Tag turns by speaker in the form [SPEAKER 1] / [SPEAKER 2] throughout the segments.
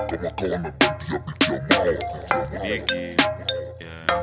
[SPEAKER 1] kama kawa na bidi ya bidi ya mawa
[SPEAKER 2] Biggie, yeah.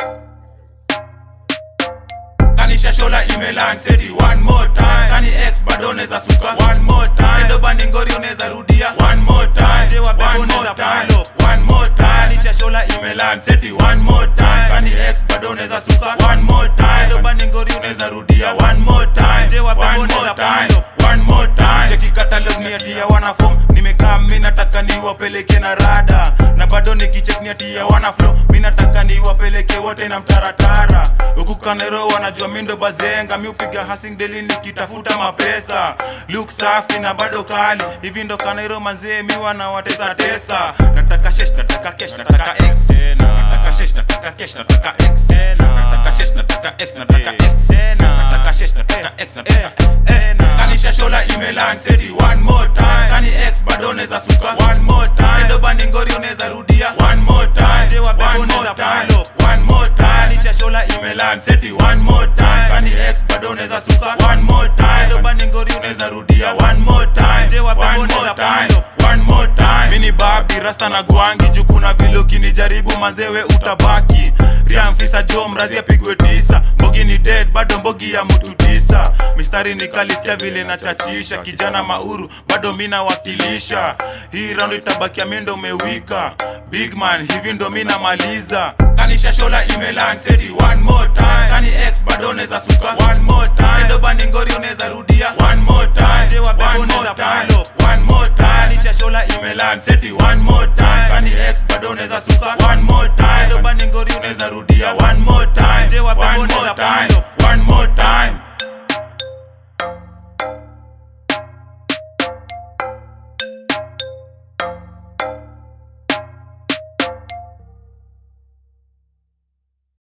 [SPEAKER 2] kanisha shola imelan seti one more time kani x bado neza suka one more time endo bandi ngori unaweza rudia one more time je wa bebo neza palo one more time kanisha shola imelan seti one more time kani x bado neza suka one more time endo bandi ngori unaweza rudia one more time je wa bebo neza palo one more time cheki katalog ni atia wana form nimekaa mi nataka niwapeleke na rada na bado nikichek ni atia wana flow mi nataka niwapeleke wote na mtaratara huku kanero wanajua mi ndo bazenga mi upiga hasing deli nikitafuta mapesa luk safi na bado kali hivi ndo kanero manzee mi wanawatesa tesa nataka shesh nataka kesh nataka x nataka shesh nataka kesh nataka x nataka shesh nataka x nataka x nataka shesh nataka x nataka kanisha shola imelan seti one more time kani x bado neza suka one more time ndo bandi ngori unaweza rudia one more time je wa bebo neza palo one more time kanisha shola imelan seti one more time kani x bado neza suka one more time ndo bandi ngori unaweza rudia one more time je wa bebo neza palo one more time mini babi rasta na gwangi juu kuna vile ukinijaribu manzewe utabaki riamfisa jo mrazi apigwe tisa mbogi ni dead bado mbogi ya mtu tisa mistari nikalisikia vile nachachisha kijana mauru bado mina wakilisha hii round itabakia mi ndo umewika big man hivi ndo mi namaliza kanisha shola imelan seti one more time kani x bado neza suka one more time ndo bandi ngori unaweza rudia one more time je wa bebo neza palo one more time kanisha shola imelan seti one more time kani x bado neza suka